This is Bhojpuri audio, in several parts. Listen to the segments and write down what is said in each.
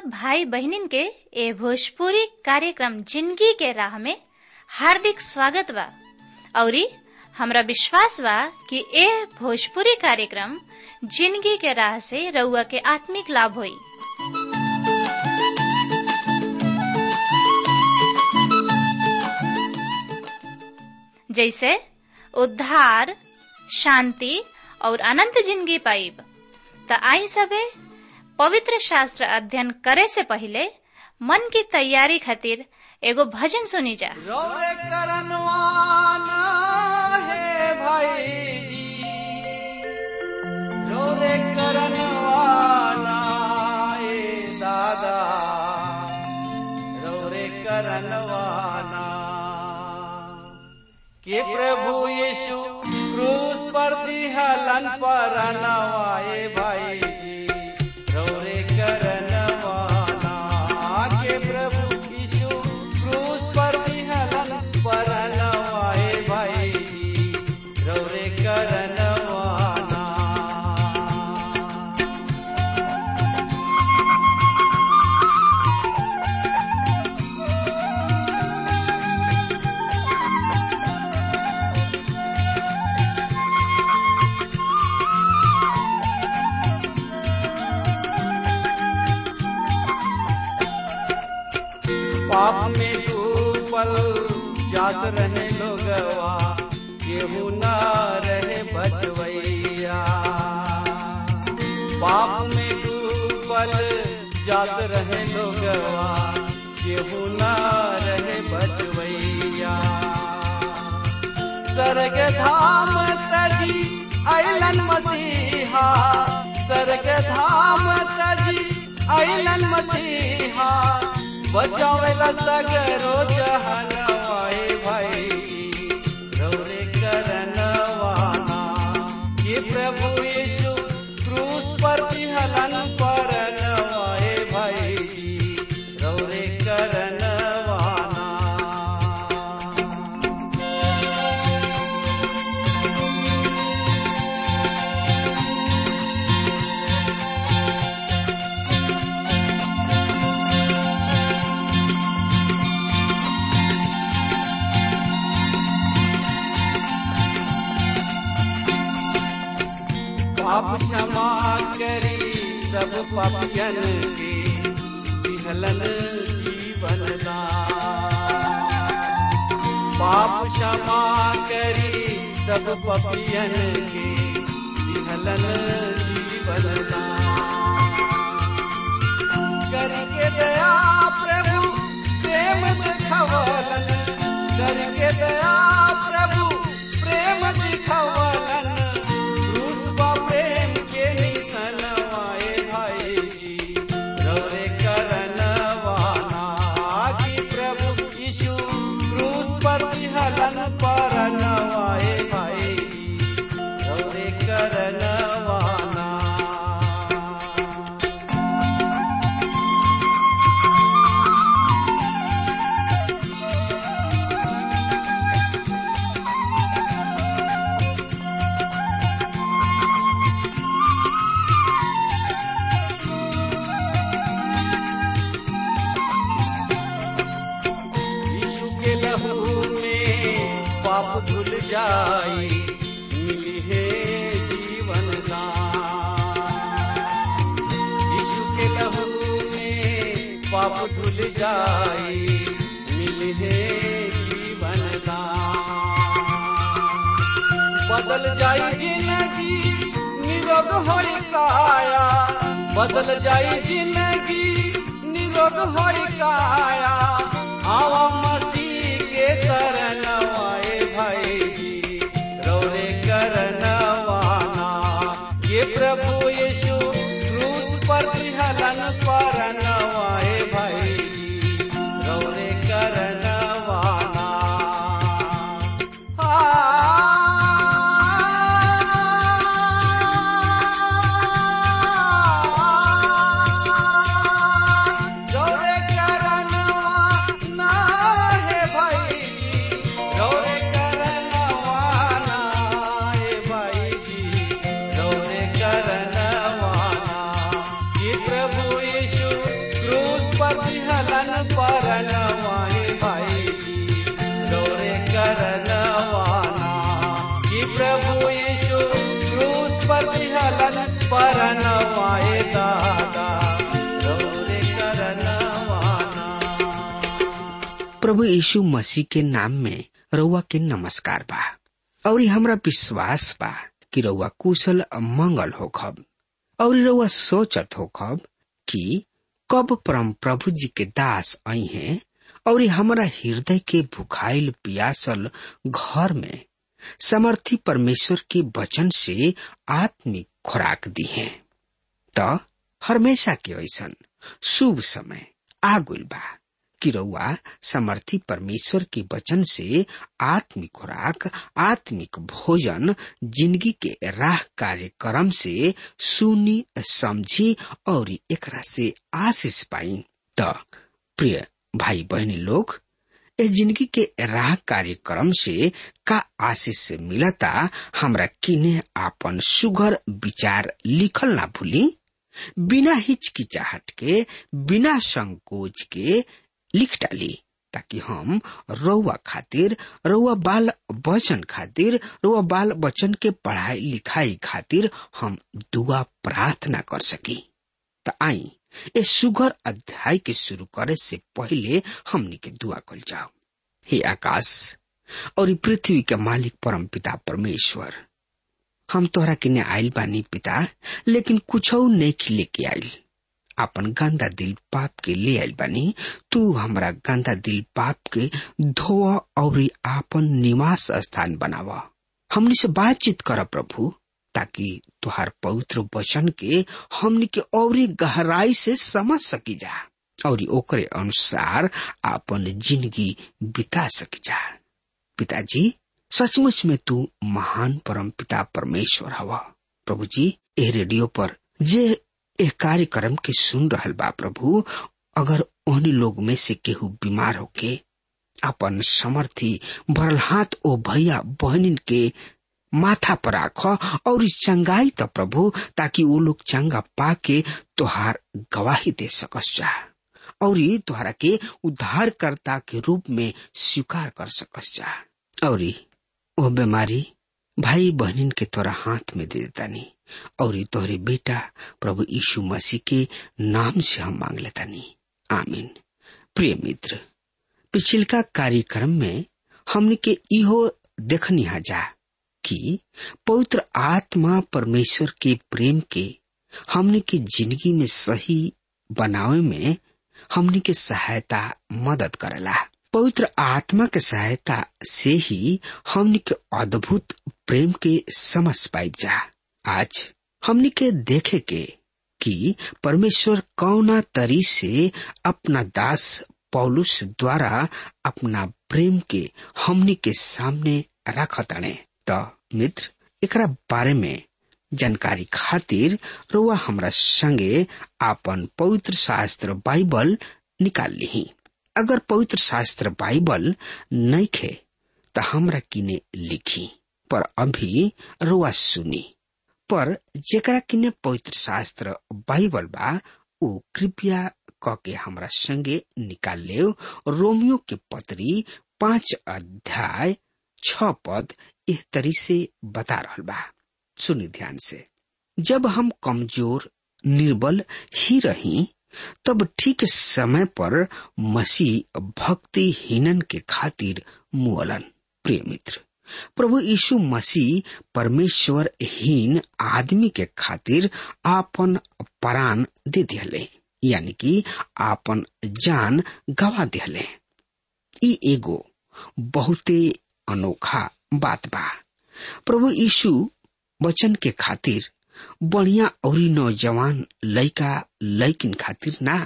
सब भाई बहनिन के ए भोजपुरी कार्यक्रम जिंदगी के राह में हार्दिक स्वागत बा औरी हमरा विश्वास बा कि ए भोजपुरी कार्यक्रम जिंदगी के राह से रउआ के आत्मिक लाभ होई जैसे उद्धार शांति और अनंत जिंदगी पाइब त आई सबे पवित्र शास्त्र अध्ययन करे से पहले मन की तैयारी खातिर एगो भजन सुनी जा रौरे करनवाना है भाई जी रौरे करनवाना ए दादा रौरे करनवाना के प्रभु यीशु क्रूस पर दिहलन पर नवाए भाई जी रौरे करनवाना के प्रभु यीशु क्रूस पर दिहलन पर नवाए भाई जी रौरे करनवाना पाप में डूबल जात रहे लोगवा केहू न रहे बचवैया पाप में डूबल जात रहे लोगवा केहू न रहे बचवैया स्वर्ग धाम तजी अलन मसीहा स्वर्ग धाम तजी अलन मसीहा बचावेला सगरो जहनवाए भाई रौरे करनवाना ये प्रभु यीशु क्रूस पर हलन पर नवाए भाई रौरे करनवाना पाप क्षमा करी सब पापियन के विहलन जीवन दान पाप क्षमा करी सब पापियन के विहलन जीवन दान करके दया प्रभु प्रेम दिखवलन करके दया प्रभु प्रेम दिखवलन क्रूस बा प्रेम के निशन आए भाई जी रौरे करनवाना कि प्रभु यीशु क्रूस पर हलन पर नवाए भाई जी रौरे करनवाना यीशु के लहू में पाप धुल जाई मिली है जीवन दान यीशु के लहू में पाप धुल जाई मिली है जीवन दान बदल जाई जिंदगी निरोग होई काया बदल जाई जिंदगी निरोग होई काया आवा मसीह के शरण आए भाई रौरे करनवाना ये प्रभु यीशु क्रूस पर हलन पर नवाए भाई रौरे करनवाना रौरे करनवाना प्रभु यीशु मसीह के नाम में रउआ के नमस्कार बा और हमरा विश्वास बा कि रउआ कुशल मंगल हो खब और रउआ सोचत हो खब कि कब परम प्रभु जी के दास आई हैं और हमारा हृदय के भुखाइल पियासल घर में समर्थी परमेश्वर के वचन से आत्मिक खुराक दी है त हमेशा के ऐसन शुभ समय आगुल बा कि रउआ समर्थी परमेश्वर के वचन से आत्मिक खुराक आत्मिक भोजन जिंदगी के राह कार्यक्रम से सुनी समझी और एकरा से आशीष पाई त प्रिय भाई बहनी लोग इस जिंदगी के राह कार्यक्रम से का आशीष से मिलता हमरा किने आपन सुघर विचार लिखल ना भूली बिना हिचकिचाहट के बिना संकोच के लिख डाली ताकि हम रउआ खातिर रउआ बाल वचन खातिर रउआ बाल वचन के पढ़ाई लिखाई खातिर हम दुआ प्रार्थना कर सकी त आई इस सुगर अध्याय के शुरू करे से पहले हमनी के दुआ कल जाओ हे आकाश और पृथ्वी के मालिक परम पिता परमेश्वर हम तोहरा किने आयल बानी पिता लेकिन कुछ नहीं लेके आयल अपन गंदा दिल पाप के ले आयल बानी तू हमरा गंदा दिल पाप के धोआ और आपन निवास स्थान बनावा हमनी से बातचीत कर प्रभु ताकि तुहार पवित्र वचन के हमनी के और गहराई से समझ सकी जा और ओकरे अनुसार आपन जिंदगी बिता सकी जा पिताजी सचमुच में तू महान परम पिता परमेश्वर हवा प्रभु जी ए रेडियो पर जे ए कार्यक्रम के सुन रहल बा प्रभु अगर उन्हीं लोग में से केहू बीमार होके अपन समर्थी भरल हाथ ओ भैया बहनिन के माथा पर राख और चंगाई त प्रभु ताकि वो लोग चंगा पाके तोहार गवाही दे सकस जा और तोहरा के उद्धारकर्ता के रूप में स्वीकार कर सकस जा और वो बीमारी भाई बहनिन के तोरा हाथ में दे देता नहीं और तोहरे बेटा प्रभु यीशु मसीह के नाम से हम मांग लेता नहीं आमीन प्रिय मित्र पिछिलका कार्यक्रम में हमने के इहो देखनी जा कि पवित्र आत्मा परमेश्वर के प्रेम के हमने के जिंदगी में सही बनावे में हमने के सहायता मदद करेला पवित्र आत्मा के सहायता से ही हमने के अद्भुत प्रेम के समझ पाइब जा आज हमने के देखे के कि परमेश्वर कौना तरी से अपना दास पौलुस द्वारा अपना प्रेम के हमनी के सामने रखताने त मित्र एकरा बारे में जानकारी खातिर रोआ हमरा संगे आपन पवित्र शास्त्र बाइबल निकाल ली अगर पवित्र शास्त्र बाइबल नहीं खे तो हमरा किने लिखी पर अभी रोआ सुनी पर जेकरा किने पवित्र शास्त्र बाइबल बा वो कृपया क के हमरा संगे निकाल ले रोमियो के पत्री पांच अध्याय छ पद इस तरी से बता रहा बा सुनी ध्यान से जब हम कमजोर निर्बल ही रही तब ठीक समय पर मसीह भक्तिहीनन के खातिर मुअलन प्रिय मित्र प्रभु यीशु मसीह परमेश्वर हीन आदमी के खातिर आपन प्राण दे दिले यानी कि आपन जान गवा दिले ई एगो बहुते अनोखा बात बा प्रभु यीशु वचन के खातिर बढ़िया और नौजवान लड़का लड़किन खातिर ना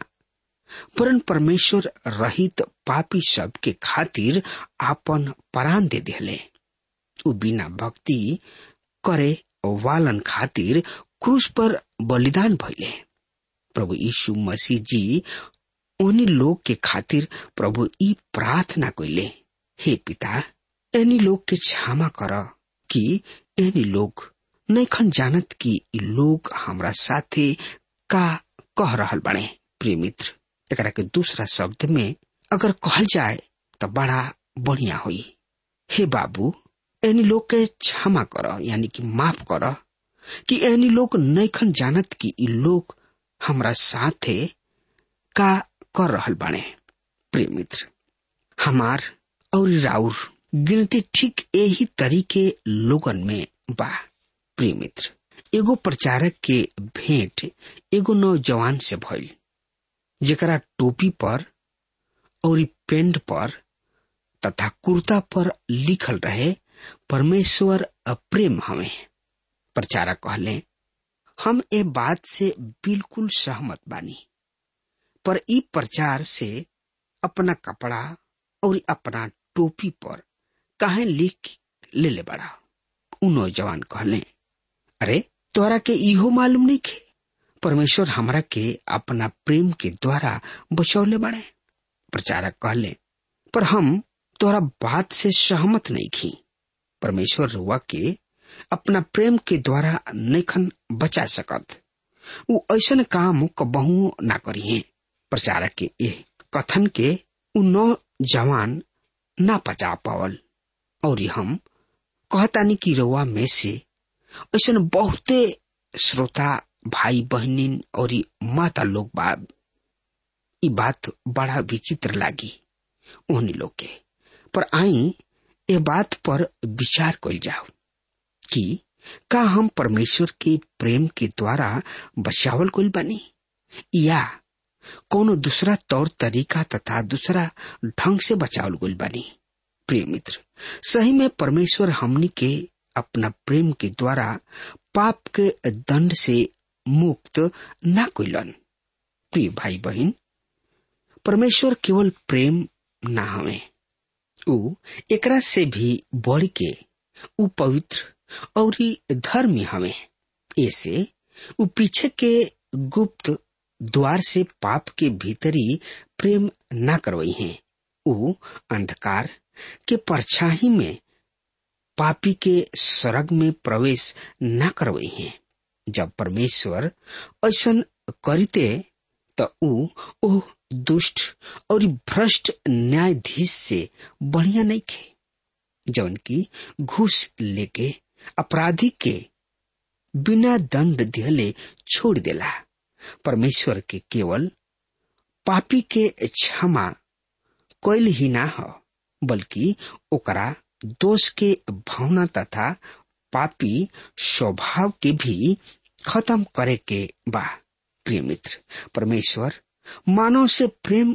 परन परमेश्वर रहित पापी सब के खातिर आपन प्राण दे दिले उ बिना भक्ति करे वालन खातिर क्रूस पर बलिदान भइले प्रभु यीशु मसीह जी उन्हीं लोग के खातिर प्रभु ई प्रार्थना कइले हे पिता एनी लोग के क्षमा कर कि एनी लोग नैखन जानत कि ई लोग हमरा साथे का कह रहल बने प्रिय मित्र एकरा के दूसरा शब्द में अगर कहल जाए तो बड़ा बढ़िया होई हे बाबू एनी लोग के क्षमा कर यानी कि माफ कर कि एनी लोग नैखन जानत कि ई लोग हमरा साथे का कर रहल बाने प्रिय मित्र हमार और राउर गिनती ठीक यही तरीके लोगन में बा प्रिय मित्र एगो प्रचारक के भेंट एगो नौजवान से भइल जेकरा टोपी पर और पेंट पर तथा कुर्ता पर लिखल रहे परमेश्वर अप्रेम हमें प्रचारक कहले हम ए बात से बिल्कुल सहमत बानी पर ई प्रचार से अपना कपड़ा और अपना टोपी पर काहे लिख ले ले बड़ा उ नौजवान कहले अरे तोरा के इहो मालूम नहीं खे परमेश्वर हमरा के अपना प्रेम के द्वारा बचौले बड़े प्रचारक कहले पर हम तोरा बात से सहमत नहीं खी परमेश्वर रुआ के अपना प्रेम के द्वारा नैखन बचा सकत उ ऐसन काम कबहू ना करिए प्रचारक के ए कथन के उ नौजवान ना पचा पावल और हम कहतानी कि रउआ में से ऐसन बहुते श्रोता भाई बहनिन और माता लोग बाब ई बात बड़ा विचित्र लागी उन्हीं लोग के पर आई ए बात पर विचार कल जाओ कि का हम परमेश्वर के प्रेम के द्वारा बचावल गइल बनी या कोनो दूसरा तौर तरीका तथा दूसरा ढंग से बचावल गइल बनी प्रिय मित्र सही में परमेश्वर हमनी के अपना प्रेम के द्वारा पाप के दंड से मुक्त ना कइलन प्रिय भाई बहन परमेश्वर केवल प्रेम ना हवे उ एकरा से भी बढ़ के उ पवित्र और धर्मी हवे ऐसे उ पीछे के गुप्त द्वार से पाप के भीतरी प्रेम ना करवई है उ अंधकार के परछाई में पापी के स्वर्ग में प्रवेश न करवई है जब परमेश्वर ऐसन करते त उ ओ दुष्ट और भ्रष्ट न्यायाधीश से बढ़िया नहीं खे जौन की घूस लेके अपराधी के बिना दंड दिहले छोड़ देला परमेश्वर के केवल पापी के क्षमा कोयल ही ना हो बल्कि ओकरा दोष के भावना तथा पापी स्वभाव के भी खत्म करे के बा प्रिय मित्र परमेश्वर मानव से प्रेम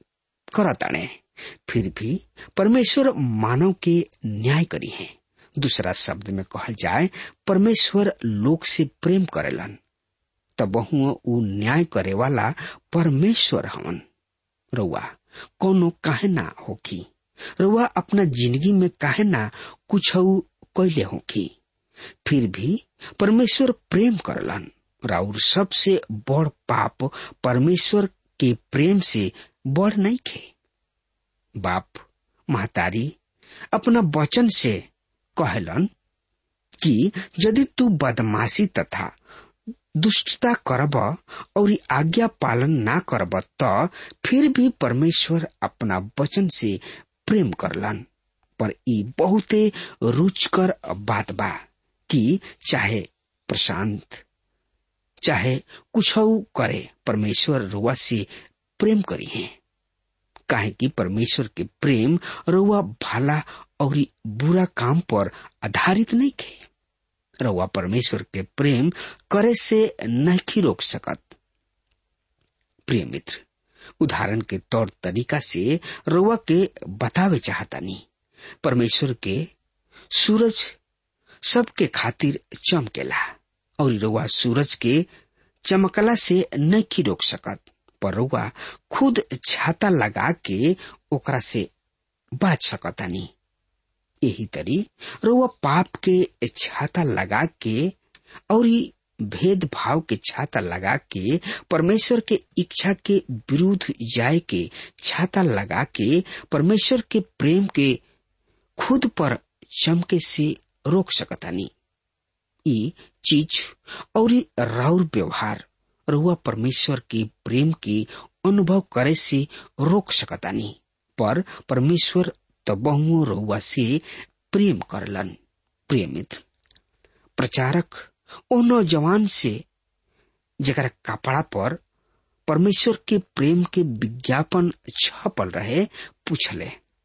करताने फिर भी परमेश्वर मानव के न्याय करी है दूसरा शब्द में कहल जाए परमेश्वर लोग से प्रेम करेलन तब उ न्याय करे वाला परमेश्वर हवन रउआ कोनो काहे ना होखी रउआ अपना जिंदगी में काहे ना कुछ कैले होखी फिर भी परमेश्वर प्रेम करलन राउर सबसे बड़ पाप परमेश्वर के प्रेम से बड़ नहीं खे बाप महतारी अपना वचन से कहलन कि यदि तू बदमाशी तथा दुष्टता करब और आज्ञा पालन ना करब त फिर भी परमेश्वर अपना वचन से प्रेम करलन पर ई बहुते रुचकर बात बा कि चाहे प्रशांत चाहे कुछ करे परमेश्वर रुआ से प्रेम करी है काहे कि परमेश्वर के प्रेम रुआ भला और बुरा काम पर आधारित नहीं खे रउआ परमेश्वर के प्रेम करे से नहीं रोक सकत प्रिय मित्र उदाहरण के तौर तरीका से रउआ के बतावे चाहतानी परमेश्वर के सूरज सबके खातिर चमकेला और रउआ सूरज के चमकला से नहीं रोक सकत पर रउआ खुद छाता लगा के ओकरा से बाच सकतानी यही तरी रउआ पाप के छाता लगा के और भेदभाव के छाता लगा के परमेश्वर के इच्छा के विरुद्ध जाए के छाता लगा के परमेश्वर के प्रेम के खुद पर चमके से रोक सकतानी ई चीज और राउर व्यवहार रउआ परमेश्वर के प्रेम के अनुभव करे से रोक सकतानी पर परमेश्वर तबहुओ रउआ से प्रेम करलन प्रिय मित्र प्रचारक ओ नौजवान से जरा कपड़ा पर परमेश्वर के प्रेम के विज्ञापन छपल रहे पूछले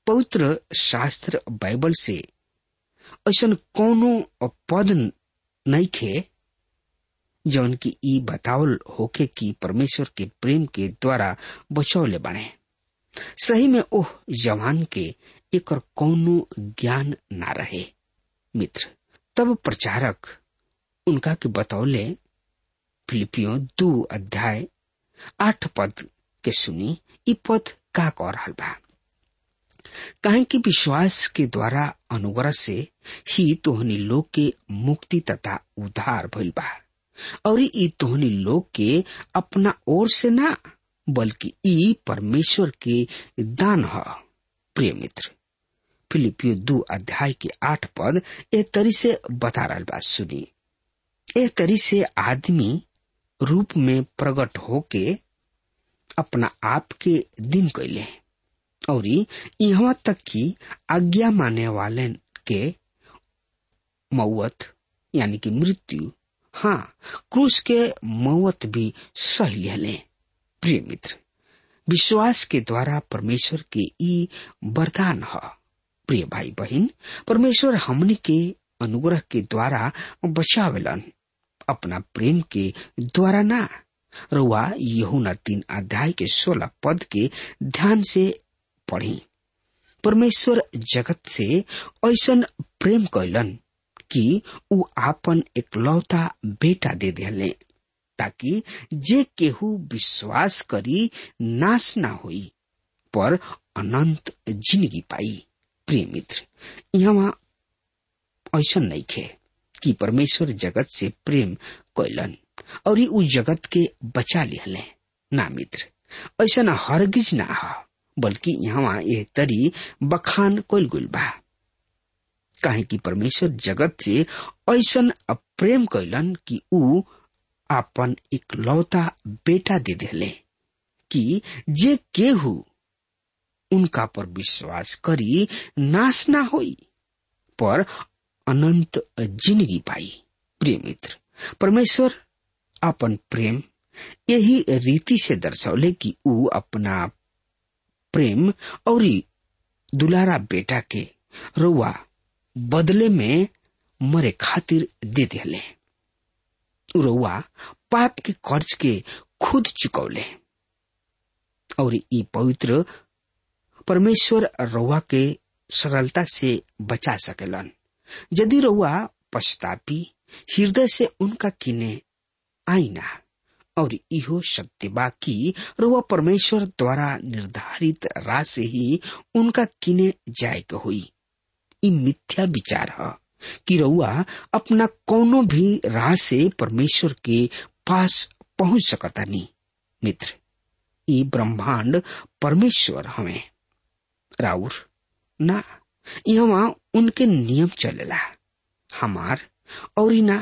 पवित्र शास्त्र बाइबल से ऐसा कौनो पद नहीं खे जौन की ई बतावल होके कि परमेश्वर के प्रेम के द्वारा बचौले बने सही में ओह जवान के एक और कौनो ज्ञान ना रहे मित्र तब प्रचारक उनका के बतौले फिलिपियो दो अध्याय आठ पद के सुनी ई पद का कह रहा बा काहे कि विश्वास के द्वारा अनुग्रह से ही तोहनी लोग के मुक्ति तथा उद्धार भइल बा और ई तोहनी लोग के अपना ओर से ना बल्कि ई परमेश्वर के दान ह प्रिय मित्र फिलिपियो दो अध्याय के आठ पद ए तरी से बता रहा बा सुनी ए तरी से आदमी रूप में प्रकट होके अपना आप के दिन कैले और यहाँ तक कि आज्ञा माने वाले के मौत यानी कि मृत्यु हाँ क्रूस के मौत भी सही ले प्रिय मित्र विश्वास के द्वारा परमेश्वर के ई वरदान है प्रिय भाई बहन परमेश्वर हमनी के अनुग्रह के द्वारा बचावेलन अपना प्रेम के द्वारा ना रुआ यहुना तीन अध्याय के सोलह पद के ध्यान से पढ़ी परमेश्वर जगत से ऐसन प्रेम कैलन कि ऊ आपन एकलौता बेटा दे दिले ताकि जे केहू विश्वास करी नाश ना होई पर अनंत जिंदगी पाई प्रिय मित्र यहाँ ऐसा नहीं खे कि परमेश्वर जगत से प्रेम कैलन और उ जगत के बचा लिहले ना मित्र ऐसा ना हरगिज ना ह बल्कि यहाँ ये तरी बखान कैल गुल बा काहे कि परमेश्वर जगत से ऐसन प्रेम कैलन कि ऊ आपन इकलौता बेटा दे दिले कि जे केहू उनका पर विश्वास करी नाश ना होई पर अनंत जिंदगी पाई प्रिय मित्र परमेश्वर अपन प्रेम यही रीति से दर्शौले कि ऊ अपना प्रेम और दुलारा बेटा के रुआ बदले में मरे खातिर दे दिले रुआ पाप के कर्ज के खुद चुकौले और ई पवित्र परमेश्वर रउआ के सरलता से बचा सकेलन यदि रउआ पछतापी हृदय से उनका किने आईना और इहो सत्य बा कि रुआ परमेश्वर द्वारा निर्धारित राह से ही उनका किने जाए के हुई ई मिथ्या विचार है कि रउआ अपना कोनो भी राह से परमेश्वर के पास पहुंच सकता नहीं मित्र ई ब्रह्मांड परमेश्वर हमें राउर ना यहाँ उनके नियम चलेला हमार और ना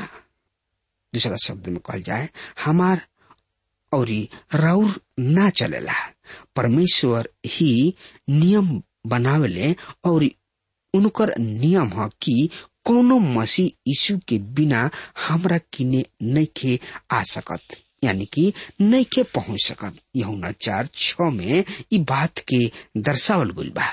दूसरा शब्द में कहल जाए हमार और राउर ना चलेला परमेश्वर ही नियम बनावेले और उनकर नियम है कि कोनो मसीह यीशु के बिना हमरा किने नइखे आ सकत यानी कि नइखे पहुंच सकत यहुना चार छ में ई बात के दर्शावल गुल बा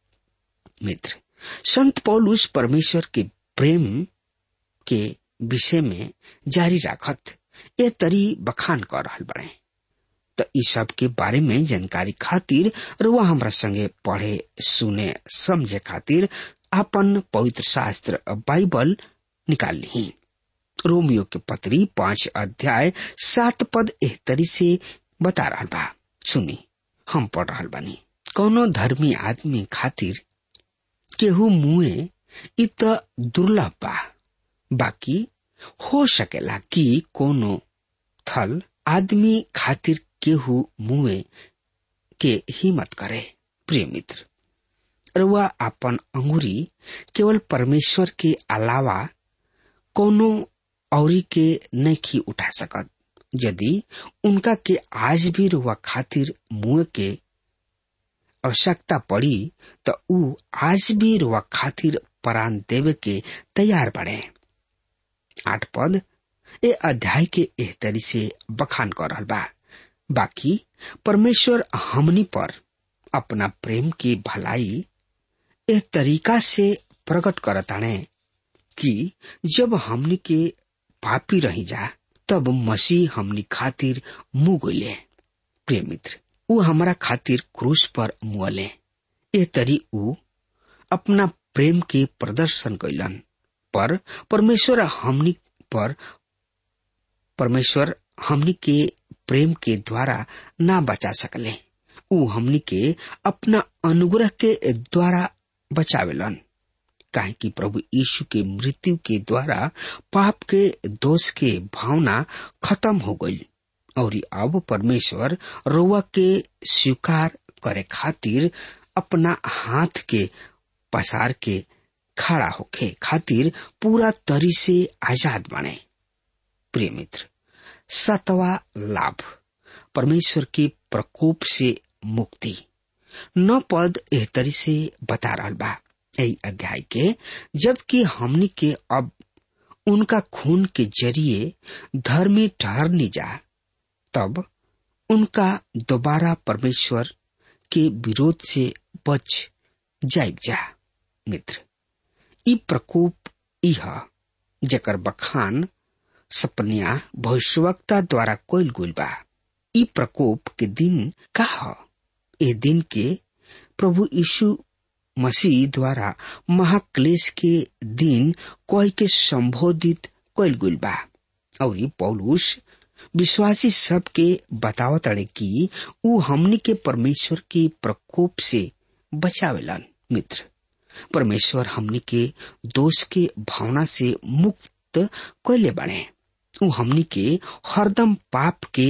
मित्र संत पौलुस परमेश्वर के प्रेम के विषय में जारी राखत ये तरी बखान कर रहल बड़े तो इस सब के बारे में जानकारी खातिर रुआ हमरा संगे पढ़े सुने समझे खातिर अपन पवित्र शास्त्र बाइबल निकाल ली रोमियो के पत्री पांच अध्याय सात पद एह तरी से बता रहा बा सुनी हम पढ़ रहा बानी कौनो धर्मी आदमी खातिर केहू मुए इ त दुर्लभ बा बाकी हो सकेला कि कोनो थल आदमी खातिर केहू मुए के हिम्मत करे प्रिय मित्र रुआ अपन अंगुरी केवल परमेश्वर के अलावा कोनो औरी के नहीं उठा सकत यदि उनका के आज भी रुआ खातिर मुंह के आवश्यकता पड़ी तो ऊ आज भी रुआ खातिर प्राण देवे के तैयार बढ़े आठ पद ए अध्याय के एह तरी से बखान कर रहल बा बाकी परमेश्वर हमनी पर अपना प्रेम की भलाई एह तरीका से प्रकट करताणे कि जब हमनी के पापी रही जा तब मसीह हमनी खातिर मुँह गोले प्रिय मित्र ऊ हमारा खातिर क्रूस पर मुअले ए तरी ऊ अपना प्रेम के प्रदर्शन कैलन पर परमेश्वर हमनी पर परमेश्वर हमनी के प्रेम के द्वारा ना बचा सकले ऊ हमनी के अपना अनुग्रह के द्वारा बचावेलन काहे कि प्रभु यीशु के मृत्यु के द्वारा पाप के दोष के भावना खत्म हो गई और अब परमेश्वर रोवा के स्वीकार करे खातिर अपना हाथ के पसार के खड़ा होके खातिर पूरा तरी से आजाद बने प्रिय मित्र सतवा लाभ परमेश्वर के प्रकोप से मुक्ति नौ पद एह तरी से बता रहा बा यही अध्याय के जबकि हमनी के अब उनका खून के जरिए धर्मी ठहरनी जा तब उनका दोबारा परमेश्वर के विरोध से बच जाइब जा मित्र ई प्रकोप इह जकर बखान सपनिया भविष्यवक्ता द्वारा कोयल गुल बा ई प्रकोप के दिन का ह ए दिन के प्रभु यीशु मसीह द्वारा महाक्लेश के दिन कोई के संबोधित कोयल गुल बा और पौलुस विश्वासी सब के बतावत अड़े कि ऊ हमनी के परमेश्वर के प्रकोप से बचावेलन मित्र परमेश्वर हमनी के दोष के भावना से मुक्त कैले बने ऊ हमनी के हरदम पाप के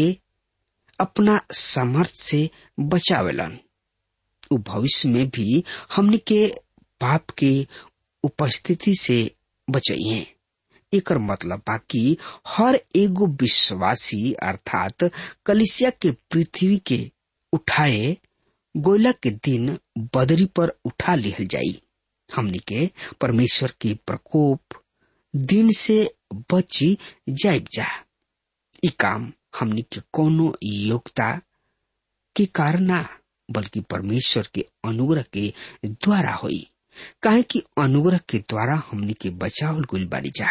अपना सामर्थ से बचावेलन ऊ भविष्य में भी हमनी के पाप के उपस्थिति से बचाइए एकर मतलब बा कि हर एगो विश्वासी अर्थात कलिसिया के पृथ्वी के उठाए गोला के दिन बदरी पर उठा लिहल जाई हमनी के परमेश्वर के प्रकोप दिन से बची जाइब जा ई काम हमनी के कोनो योग्यता के कारण ना बल्कि परमेश्वर के अनुग्रह के द्वारा होई काहे कि अनुग्रह के द्वारा हमनी के बचावल गुल बानी जा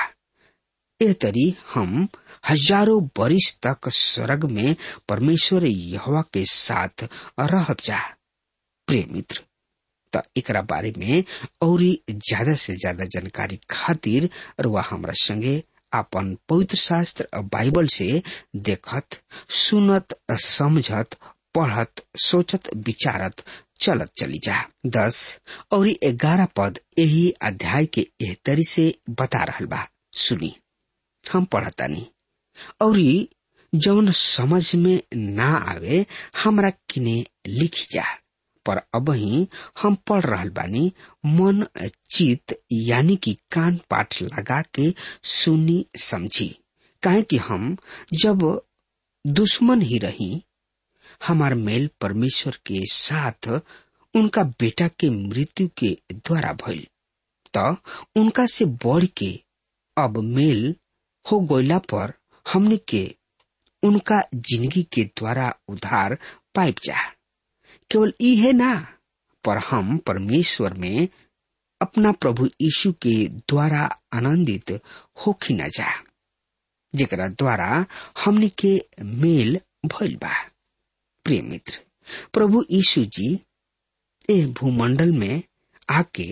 ए तरी हम हजारों बरिस तक स्वर्ग में परमेश्वर यहवा के साथ रहब जा प्रिय मित्र त एकरा बारे में और ज्यादा से ज्यादा जानकारी खातिर रुआ हमरा संगे अपन पवित्र शास्त्र बाइबल से देखत सुनत समझत पढ़त सोचत विचारत चलत चली जा दस और ग्यारह पद यही अध्याय के एह तरी से बता रहल बा सुनी हम पढ़तानी और जौन समझ में ना आवे हमरा किने लिखी जा पर अब ही हम पढ़ रहल बानी मन चित यानी कि कान पाठ लगा के सुनी समझी काहे कि हम जब दुश्मन ही रही हमार मेल परमेश्वर के साथ उनका बेटा के मृत्यु के द्वारा भइल त उनका से बढ़ के अब मेल हो गईला पर हमने के उनका जिंदगी के द्वारा उधार पाइप जा केवल इहे ना पर हम परमेश्वर में अपना प्रभु यीशु के द्वारा आनंदित होखी न जा जेकरा द्वारा हमने के मेल भइल बा प्रिय मित्र प्रभु यीशु जी ए भूमंडल में आके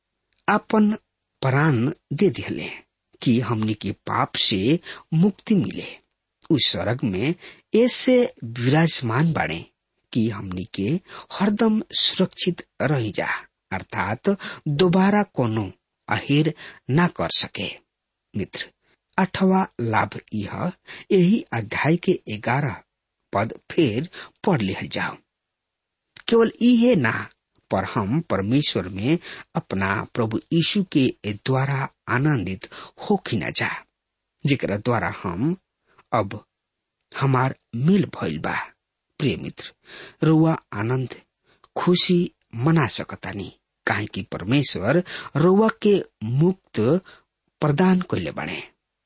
अपन प्राण दे दिले कि हमने के पाप से मुक्ति मिले उस स्वर्ग में ऐसे विराजमान बाड़े कि हमनी के हरदम सुरक्षित रह जा अर्थात दोबारा कोनो अहेर ना कर सके मित्र अठवा लाभ यह यही अध्याय के ग्यारह पद फिर पढ़ लिहल जाओ केवल इहे ना पर हम परमेश्वर में अपना प्रभु यीशु के द्वारा आनंदित होखी न जा जेकरा द्वारा हम अब हमार मिल भइल बा प्रिय मित्र रुआ आनंद खुशी मना सकतानी काहे कि परमेश्वर रुआ के मुक्त प्रदान कैले बने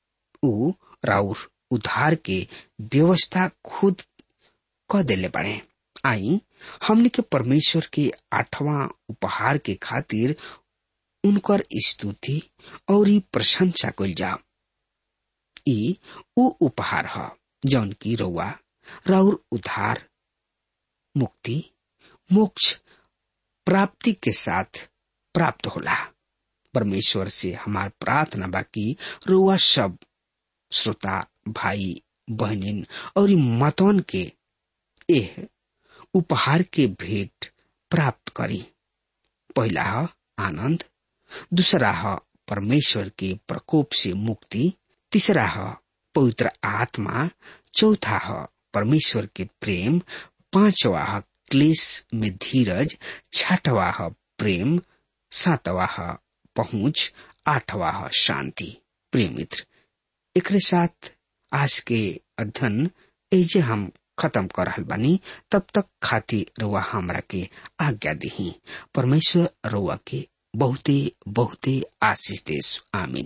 ऊ राउर उधार के व्यवस्था खुद क देले बने आई हमने के परमेश्वर के आठवां उपहार के खातिर उनकर स्तुति और ई प्रशंसा कल जाओ ई उ उपहार ह जौन की रउआ राउर उद्धार मुक्ति मोक्ष प्राप्ति के साथ प्राप्त होला परमेश्वर से हमार प्रार्थना बाकी रुआ सब श्रोता भाई बहनिन और मतवन के एह उपहार के भेंट प्राप्त करी पहला ह आनंद दूसरा ह परमेश्वर के प्रकोप से मुक्ति तीसरा ह पवित्र आत्मा चौथा ह परमेश्वर के प्रेम पांचवा ह क्लेश में धीरज छठवा ह प्रेम सातवा ह पहुंच आठवा ह शांति प्रिय मित्र एकरे साथ आज के अध्ययन एजे हम खत्म कर रहल बानी तब तक खाती रुआ हमरा के आज्ञा दही परमेश्वर रुआ के बहुते बहुते आशीष देश आमीन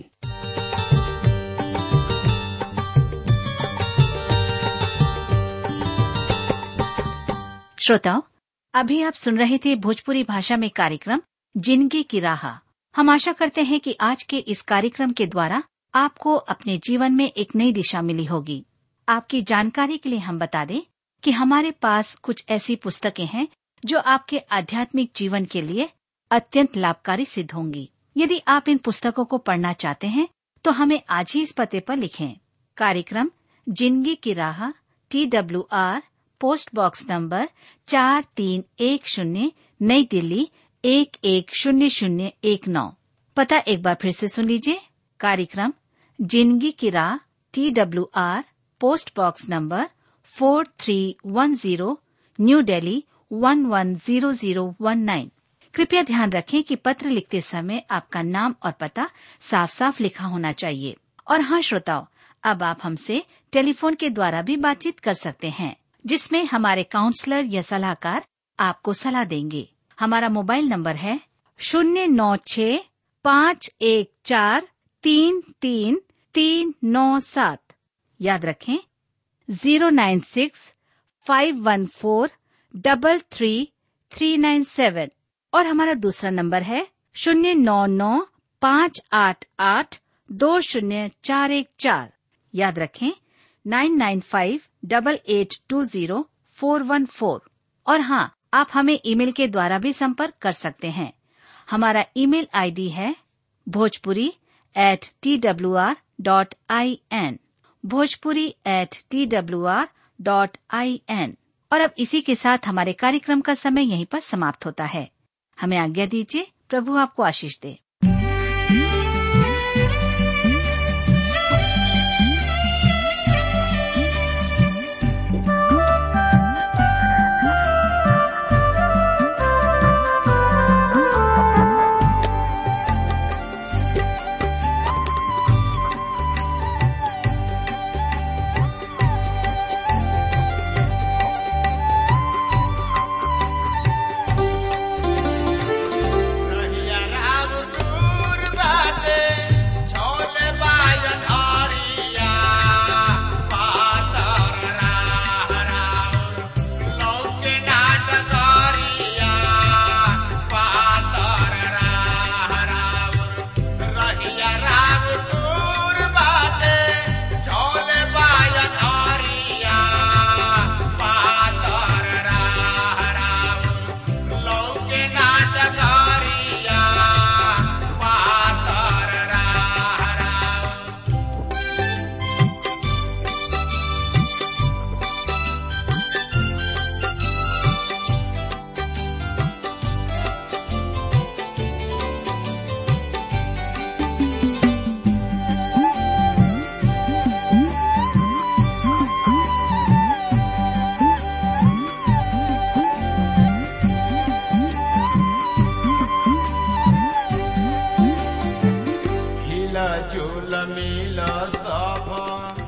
श्रोताओं अभी आप सुन रहे थे भोजपुरी भाषा में कार्यक्रम जिंदगी की राह हम आशा करते हैं कि आज के इस कार्यक्रम के द्वारा आपको अपने जीवन में एक नई दिशा मिली होगी आपकी जानकारी के लिए हम बता दें कि हमारे पास कुछ ऐसी पुस्तकें हैं जो आपके आध्यात्मिक जीवन के लिए अत्यंत लाभकारी सिद्ध होंगी यदि आप इन पुस्तकों को पढ़ना चाहते हैं तो हमें आज ही इस पते पर लिखें कार्यक्रम जिंदगी की राह T W R post box number चार तीन एक शून्य नई दिल्ली एक एक शून्य शून्य एक नौ पता एक बार फिर से सुन लीजिए कार्यक्रम जिंदगी की राह T W R post box number four three one zero new Delhi one one zero zero one nine कृपया ध्यान रखें कि पत्र लिखते समय आपका नाम और पता साफ साफ लिखा होना चाहिए और हाँ श्रोताओं अब आप हमसे टेलीफोन के द्वारा भी बातचीत कर सकते हैं जिसमें हमारे काउंसलर या सलाहकार आपको सलाह देंगे हमारा मोबाइल नंबर है शून्य नौ छ पाँच एक चार तीन तीन तीन नौ सात याद रखें zero nine six five one four double three three nine seven और हमारा दूसरा नंबर है शून्य नौ नौ पाँच आठ आठ दो शून्य चार एक चार याद रखें nine nine five double eight two zero four one four और हाँ आप हमें ईमेल के द्वारा भी संपर्क कर सकते हैं हमारा ईमेल आईडी है Bhojpuri at T W R dot I N Bhojpuri at T W R dot I N और अब इसी के साथ हमारे कार्यक्रम का समय यहीं पर समाप्त होता है हमें आज्ञा दीजिए प्रभु आपको आशीष दे रहिया राम दूर बाटे, छोले बाजन हरिया, पातर राह राउर, लौके नाट करिया, पातर राह राउर। रहिया राम दूर बाटे, छोले बाजन हरिया, पातर राह राउर, लौके नाटकारिया पातर राह राउर। हिला झूल मिल सब